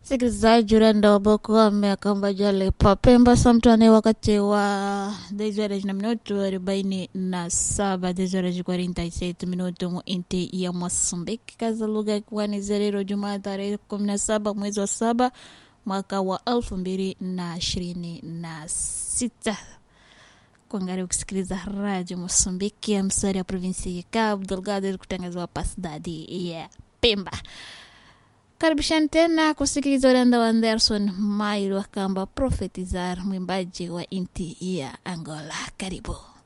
Msikilizaji urenda wa Boko ameakamba jale papemba samtane wakati wa 10 horas na minuto arobaini na saba 10 horas 47 minuto mu inti ya Mosambiki kaza lugha ikiwa ni zerero Jumaa tarehe 17 mwezi wa saba mwaka wa elfu mbili na ishirini na sita kuangalia kusikiliza radio Mosambiki ya msari ya provinsi ya Cabo Delgado kutangaziwa pa cidade ya Pemba. Karibishani tena kusikiliza urenda wa Anderson Mailo akamba profetizar mwimbaji wa inti ya Angola. Karibu.